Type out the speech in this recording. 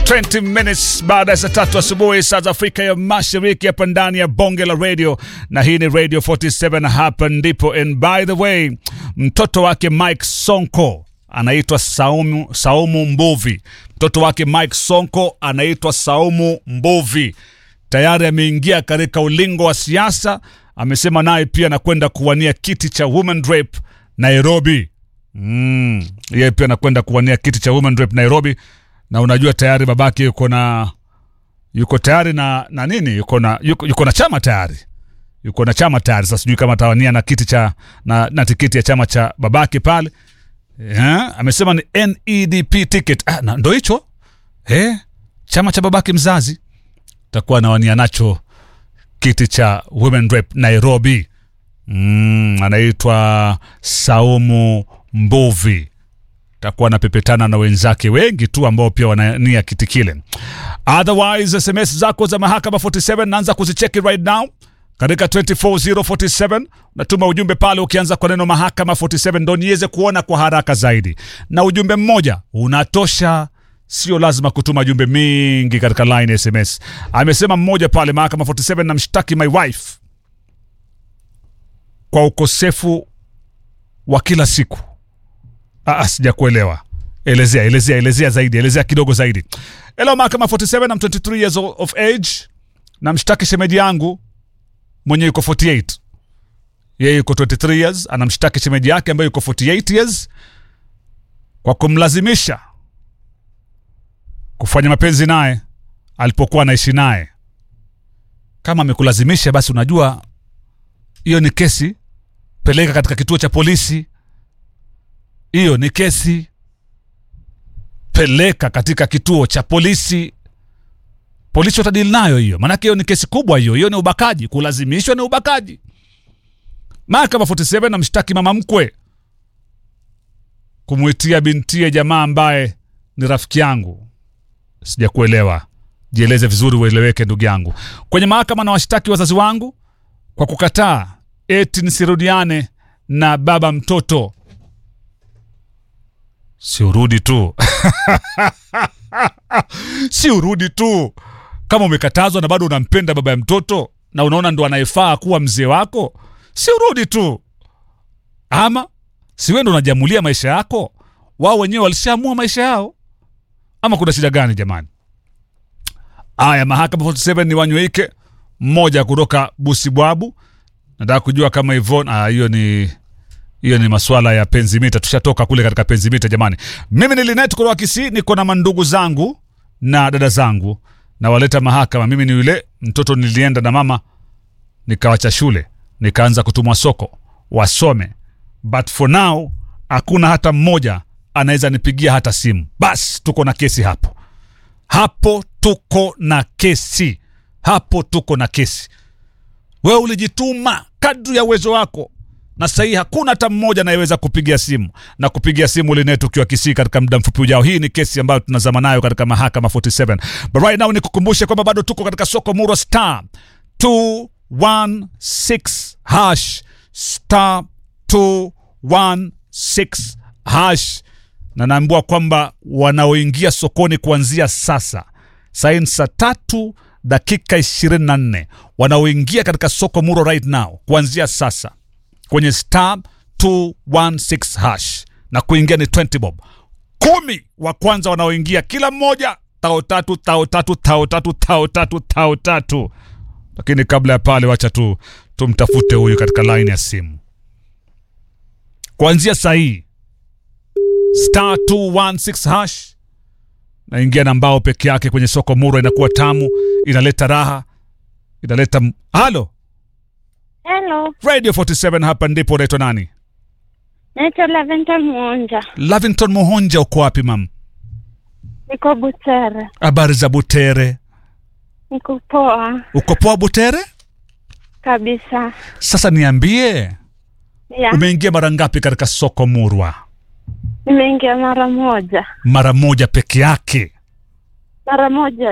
20 minutes baada ya saa tatu asubuhi saa za Afrika ya Mashariki, hapa ndani ya bonge la radio, na hii ni Radio 47. Hapa ndipo, and by the way, mtoto wake Mike Sonko anaitwa Saumu, Saumu Mbuvi. Mtoto wake Mike Sonko anaitwa Saumu Mbuvi, tayari ameingia katika ulingo wa siasa. Amesema naye pia anakwenda kuwania kiti cha Women Rep Nairobi. Mm, yeye pia anakwenda kuwania kiti cha Women Rep Nairobi, na unajua tayari babake yuko na yuko tayari na na nini, yuko na yuko, yuko na chama tayari, yuko na chama tayari. Sasa sijui kama atawania na kiti cha na, na tikiti ya chama cha babake pale. Yeah, amesema ni NEDP ticket. Ah, na ndo hicho eh, chama cha babake mzazi takuwa anawania nacho kiti cha Women Rep Nairobi. Mm, anaitwa Saumu Mbuvi takuwa anapepetana na wenzake wengi tu ambao pia wanania kiti kile. Otherwise, SMS zako za mahakama 47 naanza kuzicheki right now katika 24047 natuma ujumbe pale, ukianza kwa neno mahakama 47 ndo niweze kuona kwa haraka zaidi, na ujumbe mmoja unatosha. Sio lazima kutuma jumbe mingi katika line ya SMS. Amesema mmoja pale, mahakama 47, namshtaki my wife kwa ukosefu wa kila siku. Ah, sijakuelewa. Elezea, elezea, elezea zaidi, elezea kidogo zaidi. Hello, mahakama 47, I'm 23 years of age. Namshtaki shemeji yangu mwenye yuko 48. Yeye yuko 23 years, anamshtaki shemeji yake ambaye yuko 48 years kwa kumlazimisha kufanya mapenzi naye alipokuwa anaishi naye. Kama amekulazimisha, basi unajua hiyo ni kesi, peleka katika kituo cha polisi. Hiyo ni kesi, peleka katika kituo cha polisi. Polisi watadili nayo hiyo, maanake hiyo ni kesi kubwa hiyo. Hiyo ni ubakaji, kulazimishwa ni ubakaji. Mahakama 47 namshtaki mama mkwe kumwitia bintie jamaa ambaye ni rafiki yangu. Sijakuelewa, jieleze vizuri ueleweke, ndugu yangu. Kwenye mahakama na washtaki wazazi wangu kwa kukataa eti nisirudiane na baba mtoto. Si urudi tu si urudi tu. Kama umekatazwa na bado unampenda baba ya mtoto na unaona ndo anayefaa kuwa mzee wako, si urudi tu, ama si wewe ndo unajamulia maisha yako? Wao wenyewe walishaamua maisha yao, ama kuna shida gani jamani? Aya, mahakama 47 ni wanyweike mmoja kutoka Busibwabu. Nataka kujua kama Ivon, ah, hiyo ni hiyo ni maswala ya penzimita. Tushatoka kule katika penzimita jamani. Mimi ni Linet kutoka Kisii, niko na mandugu zangu na dada zangu na waleta mahakama. Mimi ni yule mtoto nilienda na mama nikawacha shule nikaanza kutumwa soko wasome, but for now hakuna hata mmoja anaweza nipigia hata simu. Bas, tuko na kesi hapo hapo, tuko na kesi hapo, tuko na kesi. Wewe ulijituma kadri ya uwezo wako na sahii hakuna hata mmoja anayeweza kupigia simu na kupigia simu Linet ukiwa Kisii katika muda mfupi ujao. Hii ni kesi ambayo tunazama nayo katika mahakama 47, but right now nikukumbushe kwamba bado tuko katika soko Murwa star 216 hash star 216 hash, na naambiwa kwamba wanaoingia sokoni kuanzia sasa saini saa tatu dakika 24 wanaoingia katika soko Murwa right now kuanzia sasa kwenye star 216 hash na kuingia ni 20 bob. Kumi wa kwanza wanaoingia, kila mmoja tao tatu tao tatu tao tatu tao tatu tao tatu. Lakini kabla ya pale, wacha tu tumtafute huyu katika line ya simu kuanzia saa hii star 216 hash naingia na mbao peke yake kwenye soko Murwa, inakuwa tamu, inaleta raha, inaleta halo Hello, Radio 47 hapa ndipo. Unaitwa nani? naitwa Laventa Mwonja, Lavington Muhonja, uko wapi mam? niko Butere. Habari za Butere? Niko poa Uko poa Butere? kabisa. Sasa niambie, Ya, umeingia mara ngapi katika soko Murwa? nimeingia mara moja, Mara moja peke yake. mara moja